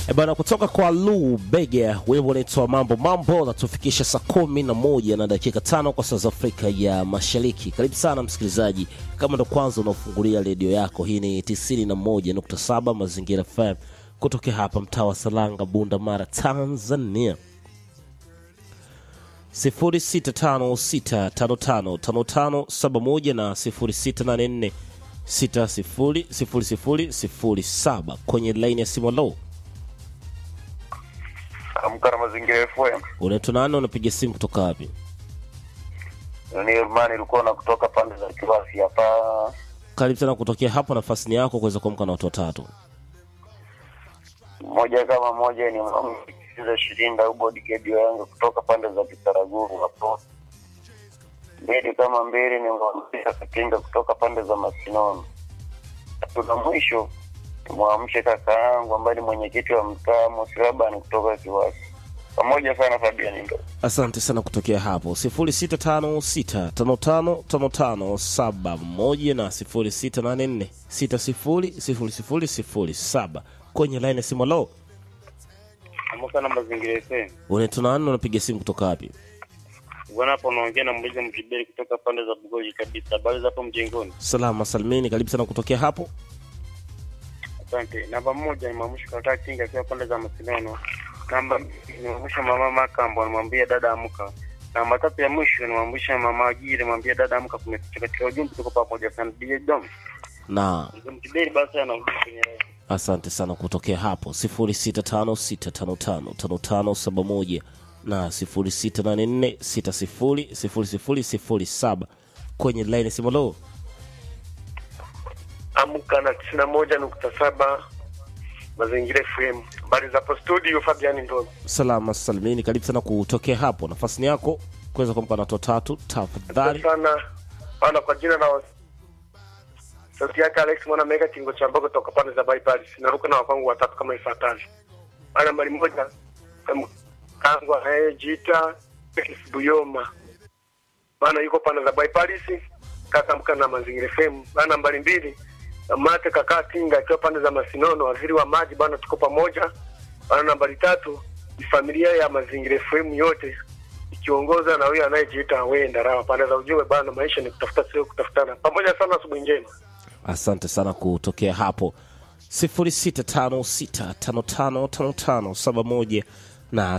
E bana, kutoka kwa Lu Bege, wimbo unaitwa mambo mambo, natufikisha saa kumi na moja na dakika tano kwa saa za Afrika ya Mashariki. Karibu sana msikilizaji, kama ndo kwanza unaofungulia redio yako, hii ni 91.7 Mazingira FM kutokea hapa mtaa wa Salanga, Bunda Mara, Tanzania. 0656555571 na 0684600007 kwenye laini ya simu. Lo, Amka na Mazingira FM. unaitwa nani? Unapiga simu kutoka wapi? Ni Imani ilikuwa na kutoka pande za Kiwasi hapa. Karibu sana kutokea hapo, nafasi ni yako kuweza kuamka na watu watatu. Moja kama moja ni mkiza Shirinda au bodyguard yangu kutoka pande za Kitaraguru hapo. Mbili kama mbili ni mwamsha Katinga kutoka pande za Masinono. Tuna mwisho mwamshe kaka yangu ambaye ni mwenyekiti wa mtaa Mosirabani kutoka Kiwasi. Pamoja sana Fabian ndo. Asante sana kutokea hapo 0656555571 na 0684600007 kwenye laini ya simu. Lo, Amka na Mazingira FM. unaitwa nani? Unapiga simu kutoka wapi? Bwana hapo unaongea na mmoja mjiberi kutoka pande za Bugoji kabisa. Habari za hapo mjengoni? Salama salimini, karibu sana kutokea hapo. Asante. Namba moja ni Mamusho Kaka Kinga akiwa pande za Masinono. Namba mbili ni Mamusho Mama Makambo anamwambia dada amka. Namba tatu ya mwisho ni Mamusho Mama Ajiri anamwambia dada amka kumekucha katika ujumbe tuko pamoja sana DJ Dom. na Mjiberi basi anarudi kwenye line. asante sana kutokea hapo 0656555571 na 0684600007 kwenye laini ya simu. Lo, Amka na tisini na moja nukta saba Mazingira FM. Habari za hapo studio, Fabiani Ndono. salama salimini, karibu sana kutokea hapo. Nafasi ni yako kuweza kuamka na watu watatu tafadhali. sana ana kwa jina na sauti yake Alex mwana mega kingo cha mbogo toka pande za bypass. Naruka na wapangu watatu kama ifuatavyo. Ana mbali moja kama kangu anayejiita Felix Buyoma. Bana yuko pande za bypass. Kaka mka na Mazingira FM. Bana mbali mbili Mate kaka Tinga akiwa pande za Masinono, waziri wa maji bana, tuko pamoja. Bana nambari tatu ni familia ya Mazingira FM yote ikiongozwa na huyo anayejiita wewe Ndarawa. Pande za ujumbe bana, maisha ni kutafuta, sio kutafutana. Pamoja sana, asubuhi njema. Asante sana kutokea hapo 0656555571 na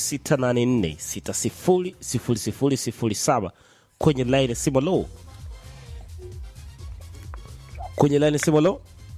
0684600007 kwenye laini ya simu. Lo, kwenye laini ya simu. Lo,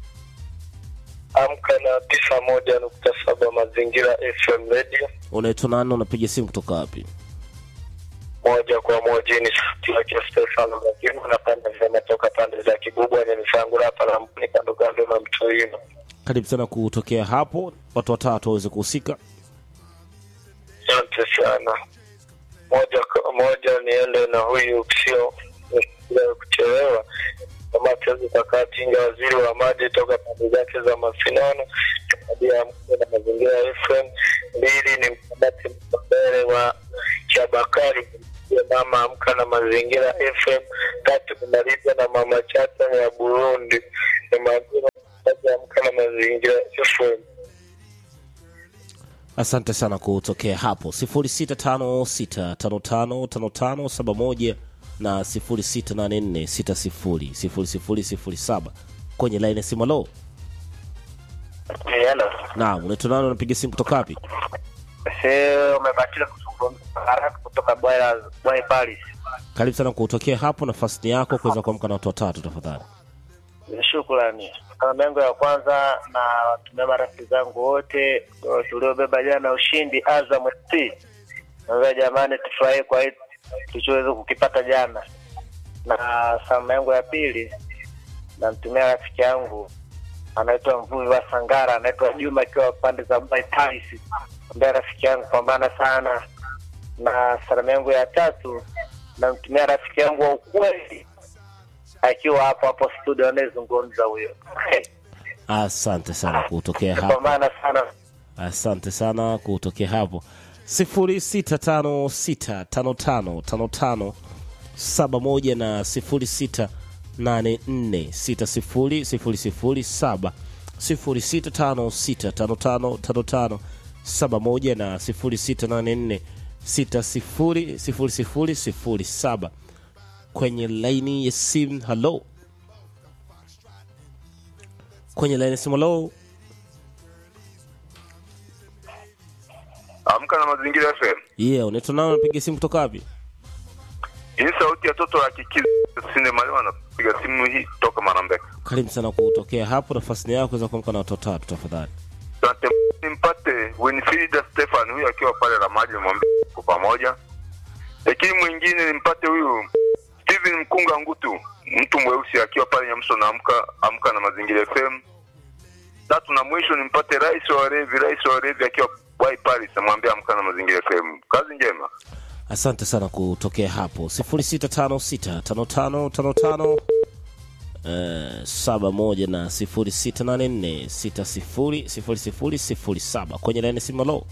Amka na tisa moja nukta saba Mazingira FM Radio unaitwa nani? Unapiga simu kutoka wapi? moja kwa moja ni sauti yake Stefano Magimo na pande za toka pande za Kibubwa ni misangu hapa na mpini kando kando na Mtoino. Karibu sana kutokea hapo, watu watatu waweze kuhusika. Asante sana. Moja kwa moja niende na huyu sio ya kuchelewa kama tezi Kakatinga, waziri wa maji toka pande zake za Masinono, tabia mkuu na mazingira FM. Mbili ni mkabati mbele wa Chabakari ya mama amka na mazingira FM. Tatu kumaliza na mama chata ya Burundi ni majina amka na mazingira FM. Asante sana kutokea hapo 0656555571 na 0684600007 kwenye laini ya simu. Lo, Hello. naam, unaitwa nani? Unapiga simu kutoka wapi? Sio umebahatika kuzungumza haraka kutoka Bwaya Bwaya Paris. Karibu sana kutokea hapo, nafasi ni yako kuweza kuamka na watu watatu tafadhali. Shukrani. Salamu yangu ya kwanza na watumia marafiki zangu wote tuliobeba jana ushindi Azam FC. Naambia jamani, tufurahi kwa hii tulichoweza kukipata jana. Na salamu yangu ya pili namtumia rafiki yangu anaitwa Mvuvi wa Sangara, anaitwa Juma akiwa pande za Dubai Paris. Naambia rafiki yangu pambana sana. Na salamu yangu ya tatu namtumia rafiki yangu wa ukweli akiwa hapo hapo studio anayezungumza huyo. Asante sana kutokea hapo. Pambana sana. Asante sana kutokea hapo 0656555571 na 0684600007 0656555571 na 0684600007 kwenye laini ya simu. Halo, kwenye laini ya simu. Halo, Amka na mazingira FM. yeah, unaitwa nani? Unapiga simu kutoka wapi? Hii sauti ya toto la kikizi sinde malima anapiga simu hii toka Marambeka. Karibu sana kutokea hapo, nafasi ni yako kuweza kuamka na watoto tatu tafadhali. Asante. Nimpate Winfrida Stefan huyu akiwa pale la maji nimwambie kwa pamoja. Lakini mwingine nimpate huyu Steven Mkunga Ngutu, mtu mweusi akiwa pale Nyamso na amka amka na mazingira FM. Tatu na mwisho nimpate Rais wa Revi, Rais wa Revi akiwa Wai Paris namwambia amka na mazingira FM. Kazi njema. Asante sana kutokea hapo 06565555 eh, saba moja na 0684600007 kwenye laini simu. Halo,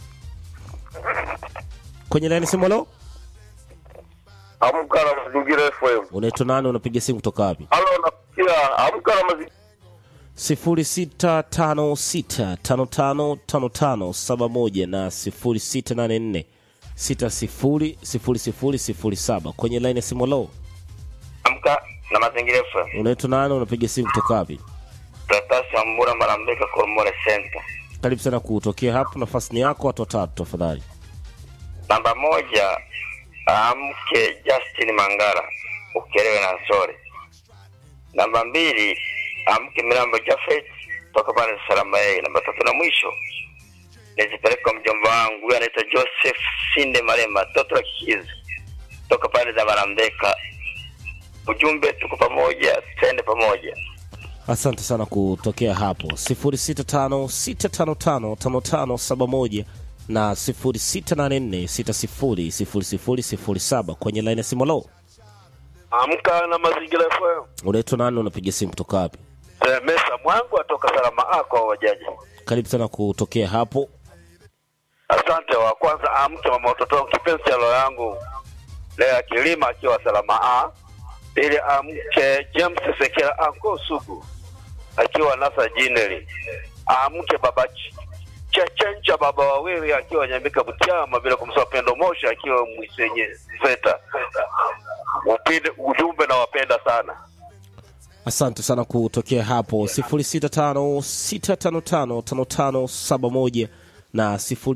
kwenye laini simu. Halo, Amka na mazingira FM. unaitwa nani? Unapiga simu kutoka wapi? Halo, nasikia amka na mazingira 0656555571 na 0684600007 kwenye laini ya simu. Halo, Amka na mazingira FM. unaitwa nani? Unapiga simu kutoka wapi? Tatasi Ambura Marambeka Kormore Center. Karibu sana kutokea hapo, nafasi ni yako, watu watatu tafadhali. Namba moja, amke Justin Mangara ukelewe na Sore. Namba mbili, amke Milambo Jafet toka pale Salama yeye. Namba tatu na mwisho nizipeleke kwa mjomba wangu huyu anaitwa Joseph Sinde Marema toto la kikizi toka pale za Marambeka. Ujumbe tuko pamoja, twende pamoja. Asante sana kutokea hapo 0656555571 na 0684600007 kwenye laini ya simu. Halo, Amka na mazingira FM. unaitwa nani? Unapiga simu kutoka wapi? Mesa mwangu atoka salama ako wajaji. Karibu sana kutokea hapo. Asante. Wa kwanza amke mama watoto wangu, kipenzi cha roho yangu Lea Kilima akiwa salama A. Ili amke James Sekela anko Sugu akiwa Nasa Jineli. Amke baba Ch- Chachencha baba wawili akiwa Nyambika Butiama, bila kumsahau Pendo Mosha akiwa Mwisenye Veta. Upinde ujumbe na wapenda sana. Asante sana kutokea hapo 0656555571 na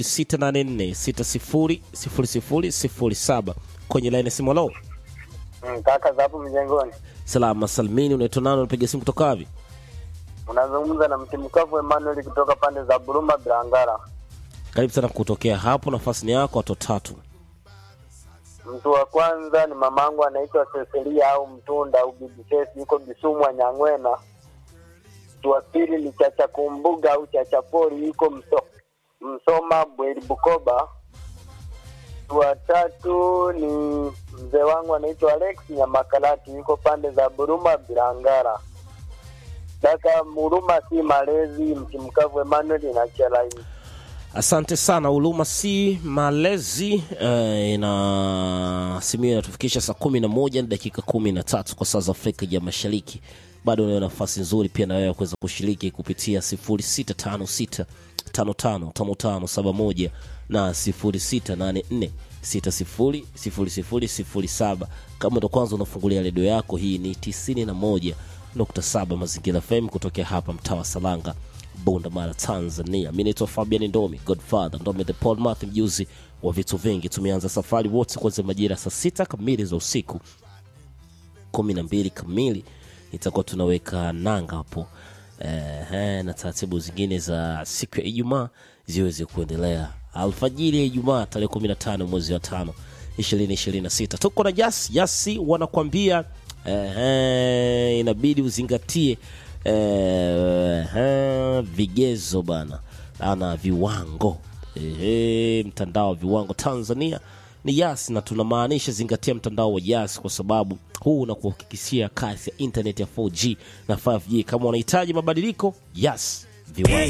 0684600007 kwenye laini ya simu. Halo, Kaka za hapo mjengoni, salama salmini. Unaitwa nani? Unapiga simu kutoka wapi? unazungumza na mtimkavu Emmanuel kutoka pande za Buruma Bilangara. Karibu sana kutokea hapo, nafasi ni yako, watu watatu. Mtu wa kwanza ni mamangu anaitwa Cecilia au Mtunda au Bibi Kesi, yuko Bisumwa Nyang'wena. Mtu wa pili ni Chacha Kumbuga au Chacha Pori, yuko Mso, Msoma Bweri Bukoba. Mtu wa tatu ni mzee wangu anaitwa Alex Nyamakalati, yuko pande za Buruma Bilangara. Daka Muruma si malezi, mtimkavu Emmanuel na Chelaini. Asante sana Huruma si malezi eh, na simu hiyo inatufikisha saa kumi na moja na dakika kumi na tatu kwa saa za Afrika ya Mashariki. Bado unayo nafasi nzuri pia na wewe kuweza kushiriki kupitia sifuri sita tano sita tano tano tano tano saba moja na sifuri sita nane nne sita sifuri sifuri sifuri sifuri saba. Kama ndo kwanza unafungulia redio yako, hii ni tisini na moja nukta saba Mazingira FM kutokea hapa mtaa wa Salanga Bunda Mara, Tanzania. Mi naitwa Fabian Ndomi, Godfather Ndomi the Paul Math, mjuzi wa vitu vingi. Tumeanza safari wote kuanzia majira saa sita kamili za usiku, kumi na mbili kamili itakuwa tunaweka nanga hapo eh, na taratibu zingine za siku ya Ijumaa ziweze kuendelea alfajiri ya Ijumaa tarehe kumi na tano mwezi wa tano ishirini ishirini na sita tuko na Jasi Jasi wanakwambia eh, eh, inabidi uzingatie eh, eh, vigezo bana ana viwango eh, mtandao wa viwango Tanzania ni Yas na tunamaanisha zingatia mtandao wa Yas kwa sababu huu unakuhakikishia kasi ya internet ya 4G na 5G. Kama unahitaji mabadiliko, Yas viwango.